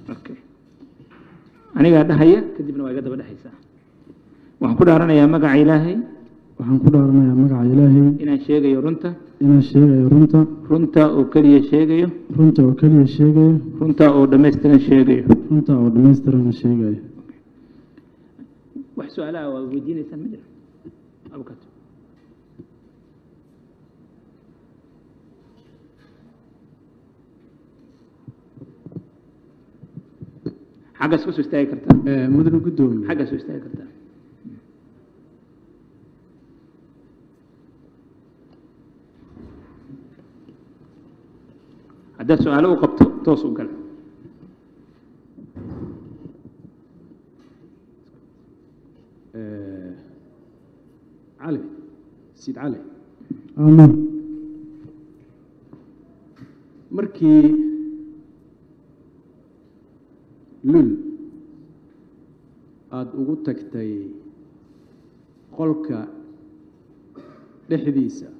okay anigaa dhahaya kadibna waa iga daba dhexaysaa waxaan ku dhaaranayaa magaca ilaahay waxaan ku dhaaranayaa magaca ilaahay inaan sheegayo runta inaan sheegayo runta runta oo keliya sheegayo runta oo keliya sheegayo runta oo dhammaystiran sheegayo runta oo dhammaystirana sheegayo wax su-aalaha waa weydiinaysaan ma jira abukato xaggaas ka soo istaagi kartaa mudane guddoomiye xaggaas soo istaagi kartaa haddaad su-aalo u qabto toos u gal cali siid cali aamin markii lul aada ugu tagtay qolka dhexdiisa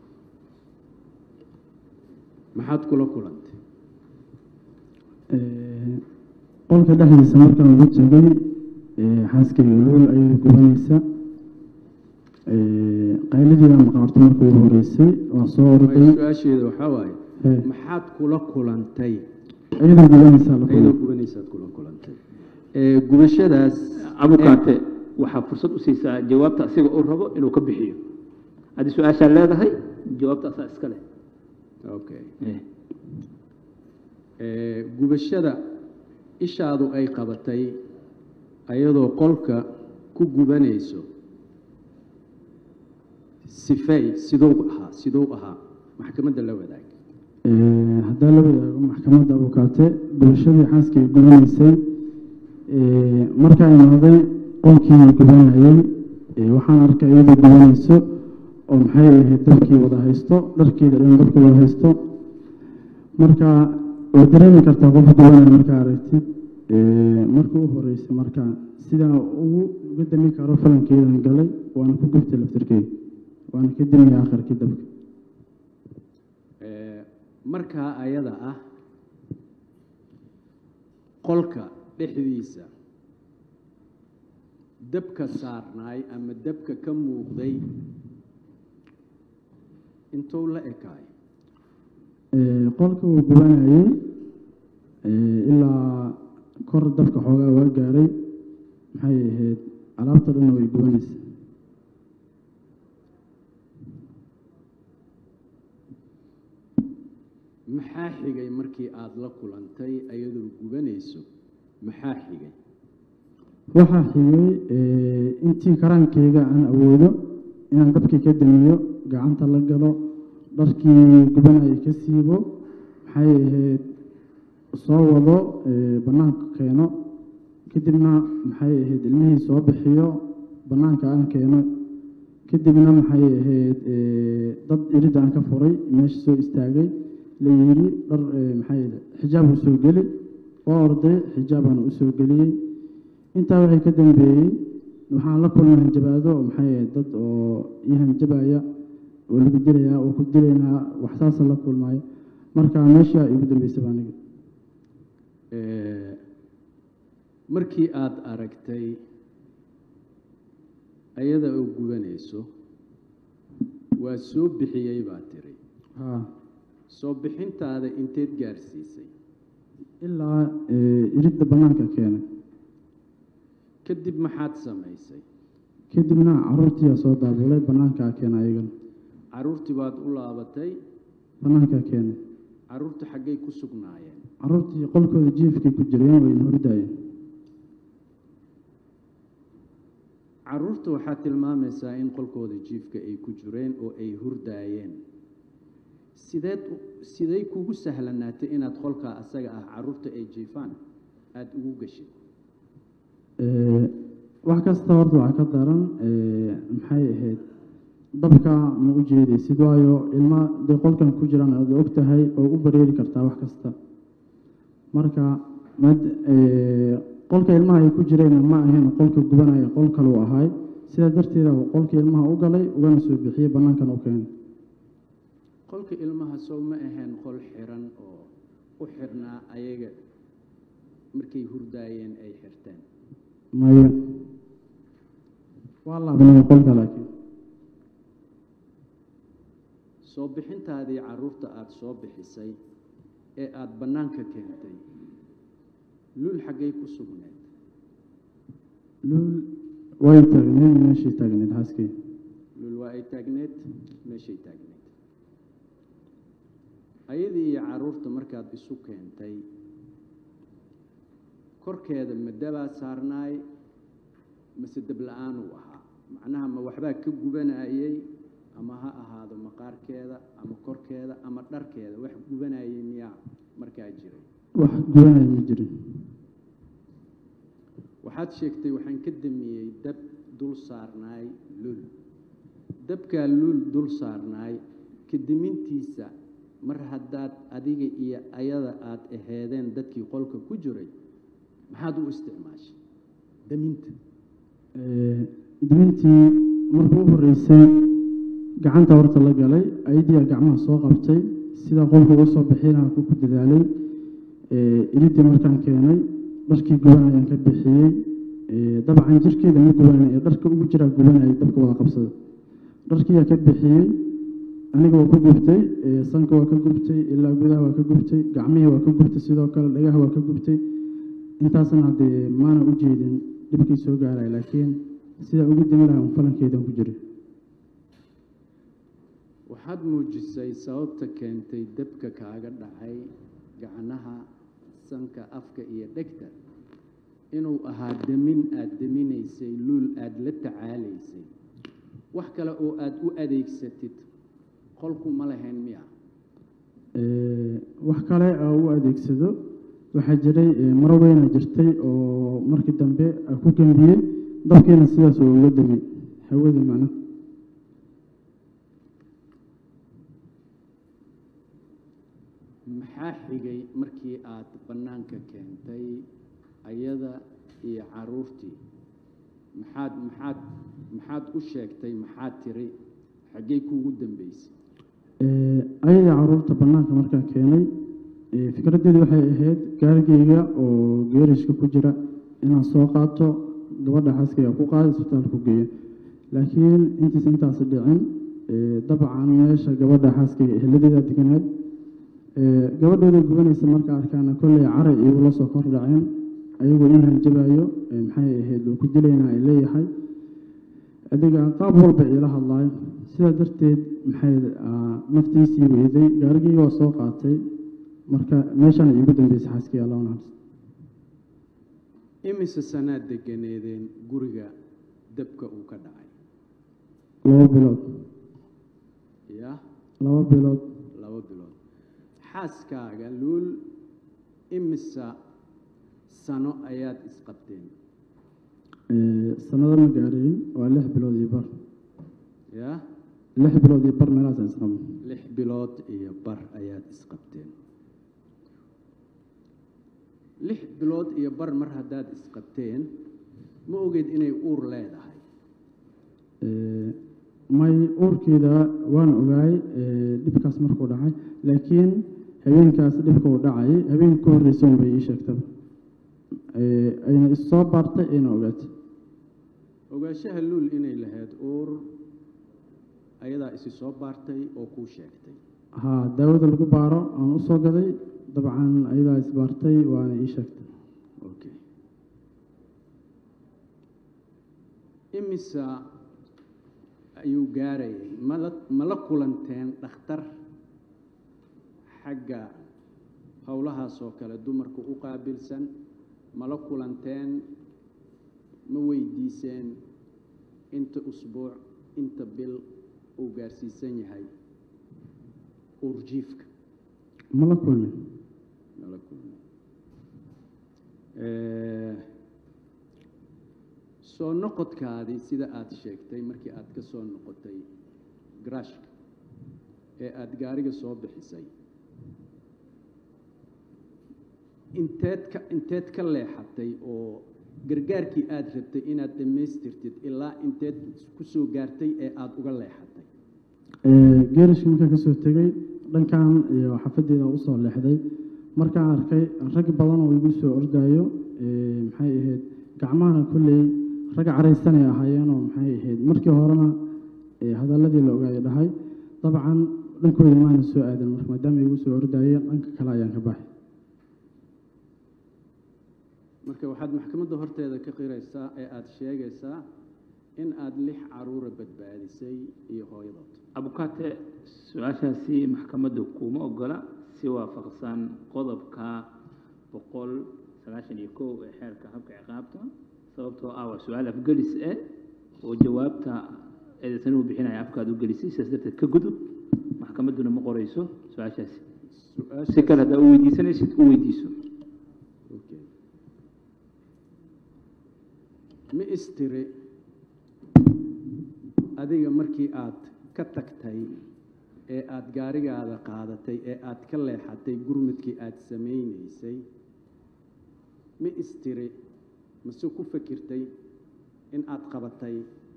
maxaad kula kulantay qolka dhexdiisa markaan ugu tegay xaaskayga luul ayay gubanaysa qaylidiidaa maqaarto markii ugu horeysay waa soo orday su-aasheeda waxaa waaye Ee. maxaad kula kulantay iyadoo gubanaysaa la ayadoo kulmay gubanaysaad kula kulantay ee, gubashadaas abukaate waxaa fursad u siisaa jawaabta asiga uu rabo inuu ka bixiyo haddii su-aashaa leedahay jawaabta asaa iska leh okay Eh, Ee, gubashada ishaadu ay qabatay ayadoo qolka ku gubanayso sifay sidou ahaa sidou ahaa maxkamadda la wadaag haddaa la wadaago maxkamadda abukaate bulshadii xaaskay gubanaysay markaa imaaday qolkii gubanayay waxaan arkay iyadoo gubanayso oo maxay ahayd dabkii wada haysto dharkeeda dhan dabkii wada haysto marka way dareemi kartaa qofka gubanaya markaa aragtid marka u horeysay marka sidaa ugu uga dami karo falankeedan galay waana ku gubtay laftirkeeda waana ka damiyay akhirkii dabka Ee, markaa ayada ah qolka dhexdiisa dabka saarnaay ama dabka ka muuqday intuu la ekaay Ee, qolka uu gubanayay ee, ilaa kor dabka xoogaa waa gaaray maxay ahayd alaabta dhanna way gubanaysa maxaa xigay markii aada la kulantay ayadoo gubanayso maxaa xigay waxaa xigay ee, intii karaankeyga aan awoodo inaan dabkii ka damiyo gacanta la galo dharkii gubanayay ka siibo maxay ahayd soo wado ee, bannaanka keeno kadibna maxay ahayd ilmihii soo bixiyo bannaanka aan keeno kadibna maxay ahayd ee, dad iridda aan ka furay meesha soo istaagay la yidhi dhar ee, maxay ahayd xijaab u soo geli waa orday xijaabaana u soo geliyey intaa waxay ka dambeeyey waxaan la kulmay hanjabaado oo maxay ahayd dad oo ii hanjabaya oo lagu dilayaa oo ku dilaynaa wax saasa la kulmaayo marka meesha igu dambeysay baa aniga Ee, markii aada aragtay ayada oo gubanayso waa soo bixiyey baa tiri haa soo bixintaada inteed gaarsiisay ilaa ee, iridda bannaanka keenay kadib maxaad samaysay kadibna caruurtiyaa soo daabulay bannaankaa keenay ayagana caruurtii baad u laabatay bannaankaa keenay caruurta xaggay ku sugnaayeen caruurtii qolkooda jiifkay ku jireen wayna hordaayeen caruurta waxaad tilmaamaysaa in qolkooda jiifka ay ku jireen oo ay hurdaayeen sideed u- sidey kugu sahlanaatay inaad qolkaa asaga ah caruurta ay jiifaan aada ugu gashid Ee, wax kasta horta waxaa ka daran ee, maxay ahayd dabka ma u jeedaysid waayo ilma dee qolkan ku jiraan aad og tahay oo u bareeri kartaa wax kasta marka mad ee, qolka ilmaha ay ku jireen ma ahayn qolka gubanaya qol kaluu ahaay sidaa darteeda uu qolka ilmaha u galay ugana soo bixiyey bannaankan u keenay qolka ilmaha sow ma ahayn qol xiran oo u xirnaa ayaga markay hurdaayeen ay xirteen maya waa laabnay qolka laakiin soo bixintaadii carruurta aada soo bixisay ee aada bannaanka keentay luul xaggay ku sugneed luul way taagneed meeshii taagneed xaaskii luul waa ay taagneed meeshay taagneed ayadii iyo carruurta markaad isu keentay korkeeda ma dabaa saarnaay mase dab la-aan uu ahaa macnaha ma waxbaa ka gubanayey ama ha ahaado maqaarkeeda ama korkeeda ama dharkeeda wax gubanayay miyaa markaa jiray wax gubanaya ma jirin waxaad sheegtay waxaan ka damiyey dab dul saarnaay luul dabkaa luul dul saarnaay ka demintiisa mar haddaad adiga iyo ayada aada aheedeen dadkii qolka ku jiray maxaad u isticmaashay daminta dimintii markuu u horreysay gacanta horta la galay ayadiiyaa gacmaha soo qabtay sidaa qolka uga soo bixinaa ku ku dadaalay ilidii markaan keenay dharkii gubanayaan ka bixiyey dabcan jirkeeda ma gubanay ee dharka ugu jiraa gubanayay dabka wada qabsada dharkiiyaa ka bixiyey aniga waa ka gubtay sanka waa ka gubtay ilaa gudaha waa ka gubtay gacmihii waa ka gubtay sidoo kale dhagaha waa ka gubtay intaasna haddee maana u jeedin dhibkii soo gaaraya laakiin sidaa ugu dami lahaa un falankeedan ku jiray waxaad muujisay sababta keentay dabka kaaga dhacay gacnaha sanka afka iyo dhegta inuu ahaa demin aada deminaysay luul aada la tacaalaysay wax kale oo aada u adeegsatid qolku ma lahayn miya wax kale oo u adeegsado waxaa jiray maro weyna jirtay oo markii dambe ku gembiyey dabkiina sidaas oo uga damay hawada macna maxaa xigay markii aada bannaanka keentay ayada iyo carruurtii maxaad maxaad maxaad u sheegtay maxaad tiri xaggey kuugu dambeysay ayadii carruurta bannaanka markaan keenay fikraddeedu waxay ahayd gaarigeyga oo geerishka ku jira inaan soo qaato gabadha xaaskayga ku qaada isbitaalku geeyo laakiin intiisa intaas dhicin dabcan meesha gabadha xaaskayga eheladeeda deganaad gabadhooda gubanaysa marka arkaana kolley caray igula soo kor dhaceen ayagoo ii hanjabayo maxay ahayd oo ku dilayna ay leeyahay adiga qaab walba iila hadlaayo sidaa darteed maxay naftiisii weyday gaarigeyga waa soo qaatay marka meeshana iigu dambeysay xaaskii allah naxariis imise sanaad deganeedeen guriga dabka uu ka dhacay laba bilood ya laba bilood laba bilood xaaskaaga luul imisa sano ayaad isqabteen sanado ma gaarayn waa lix bilood iyo bar ya lix bilood iyo bar meelahaasaan isqabno lix bilood iyo bar ayaad isqabteen lix bilood iyo bar mar haddaad isqabteen ma ogeed inay uur leedahay may uurkeeda waan ogaay dhibkaas markuu dhacay laakiin habeenkaas dhibka uu dhacay habeenka ka horreysa un bay ii sheegtaba ayna issoo baartay ayna ogaatay ogaanshaha luul inay lahayd uur ayadaa isi soo baartay oo kuu sheegtay haa daawada lagu baaro aan u soo gaday dabcan ayadaa isbaartay waana ii sheegtay okay imisa ayuu gaarayay mala mala kulanteen dhakhtar xagga howlahaas oo kale dumarka u qaabilsan mala kulanteen ma weydiiseen inta usbuuc inta bil uu gaarsiisan yahay uurjiifka mala kulmin mala kulmin soo noqodkaadii sida aada sheegtay markii aada ka soo noqotay garaashka ee aada gaariga soo bixisay inteed ka inteed ka leexatay oo gargaarkii aada rabtay inaad dhammaystirtid ilaa inteed ku soo gaartay ee aada uga leexatay geerishka markaan kasoo tegey dhankan iyo xafadeeda usoo leexday markaan arkay rag badan oo igu soo ordayo maxay ahayd gacmahana kolley rag caraysanay ahaayeenoo maxay ahayd markii horena hadalladii la ogaayo dhahay dabcan dhankooda maana soo aadan marka maadaama igu soo ordayeen dhanka kale ayaan ka baxay marka waxaad maxkamadda horteeda ka qiraysaa ee aada sheegaysaa in aada lix caruura badbaadisay iyo hooyadood abukaate su-aashaasi maxkamaddu kuma ogola si waafaqsan qodobka boqol sagaashan iyo kow ee xeerka habka ciqaabta sababtoo ah waa su-aal afgelis eh oo jawaabta eedaysan uu bixinaya afkaad u gelisay sidaas darteed ka gudub maxkamadduna ma qorayso su-aashaasi si kale haddaa u weydiisanaysid u weydiiso Okay. ma istiri adiga markii aad ka tagtay ee aada gaarigaada qaadatay ee aada ka leexatay gurmudkii aada samaynaysay ma istiri mase ku fakirtay in aada qabatay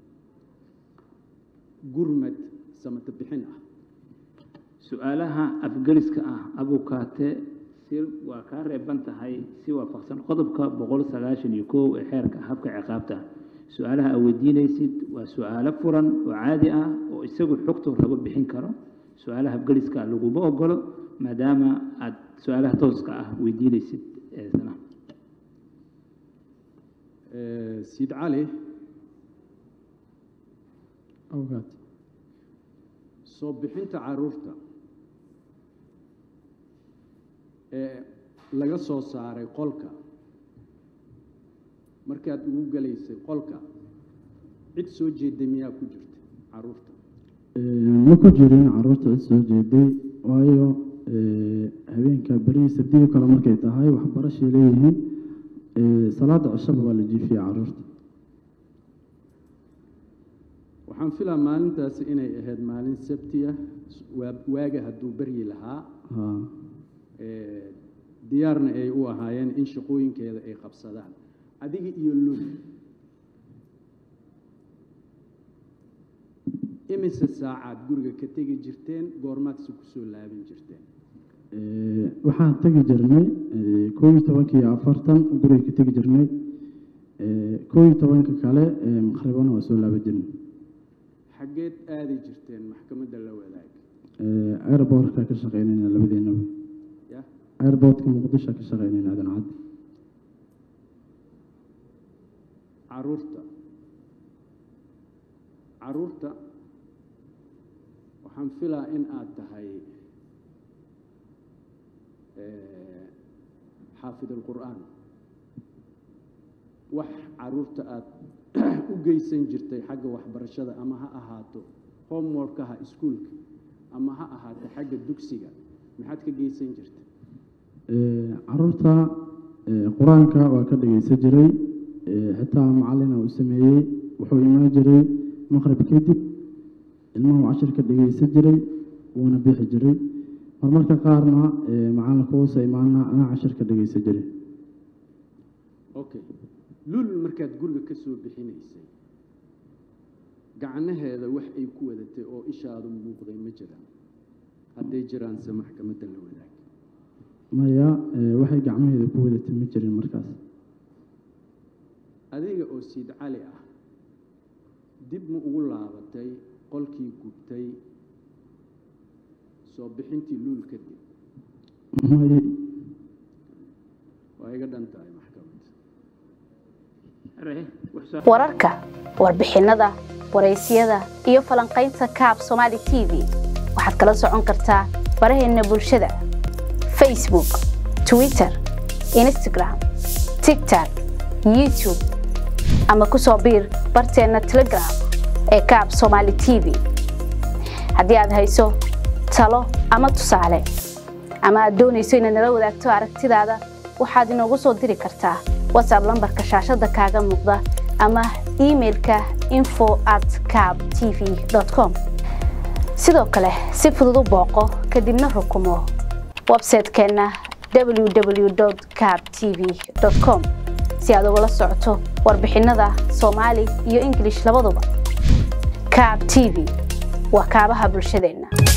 gurmad samata bixin ah su-aalaha afgeliska ah abukaate si waa kaa reeban tahay si waafaqsan qodobka boqol sagaashan iyo kow ee xeerka habka ciqaabta su-aalaha aad weydiinaysid waa su-aalo furan oo caadi ah oo isagu xogta rabo bixin karo su-aalaha afgeliska laguma ogolo maadaama aad su-aalaha tooska ah weydiinaysid eesana Eh, siid cali awgaad soo bixinta caruurta ee laga soo saaray qolka markaad ugu gelaysay qolka cid soo jeeday miyaa ku jirta caruurta ma ku jirin caruurta cid soo jeeday waayo habeenka berihii sabdiyo kale markay tahay waxbarashay leeyihiin salaada cishaba waa la jiifiyey caruurta waxaan filaa maalintaasi inay ahayd maalin sabtiya waa- waaga hadduu beryi lahaa haa Eh, diyaarna ay u ahaayeen in shaqooyinkeeda ay qabsadaan adiga iyo lul imise saacaad guriga ka tegi jirteen goormaadse kusoo laaban jirteen waxaan tegi jirnay koob iyo tobankii iyo afartan guriga ka tegi jirnay koob iyo tobanka kale maqribana waa soo laaban jirnay xaggeed aadi jirteen maxkamadda la wadaag airbortka ka shaqeynayna labadeenaba ya airbortka muqdisho ka shaqeynayna aadan cadde caruurta caruurta waxaan filaa in aad tahay eh, xaafid alqur'aan wax caruurta aad u geysan jirtay xagga waxbarashada ama ha ahaato homeworkaha iskuolka ama ha ahaato xagga dugsiga maxaad ka geysan jirtay caruurta qur-aanka waa ka dhegeysan jiray xitaa macalina uu sameeyey wuxuu imaan jiray maqrib kadib ilmuhu cashir ka dhegeysan jiray wuuna bixi jiray marmarka qaarna macalinka uusa imaana anaa cashir ka dhegeysan jiray okay lul markaad guriga ka soo bixinaysay gacnaheeda wax ay ku wadatay oo ishaadu muuqday ma jiraan hadday jiraanse maxkamadda la wadaag maya waxay gacmaheeda ku wadatay ma jirin markaas adiga oo siid cali ah dib ma ugu laabatay qolkii gubtay soo bixintii luul kadib may waa iga dhan tahay maxkamad wararka warbixinnada waraysyada iyo falanqaynta kaab somaali t v waxaad kala socon kartaa baraheenna bulshada facebook twitter instagram tigtok youtube ama ku soo biir barteenna telegram ee kaab somaali t v haddii aad hayso talo ama tusaale ama aad doonayso inaad nala wadaagto aragtidaada waxaad inoogu soo diri kartaa whatsapp lambarka shaashada kaaga muuqda ama imailka info at cab tv com sidoo kale si fudud u booqo kadibna rukumo websaytekeenna www cab tv com si aad ugala socoto warbixinnada soomaali iyo ingilish labaduba cab t v waa kaabaha bulshadeenna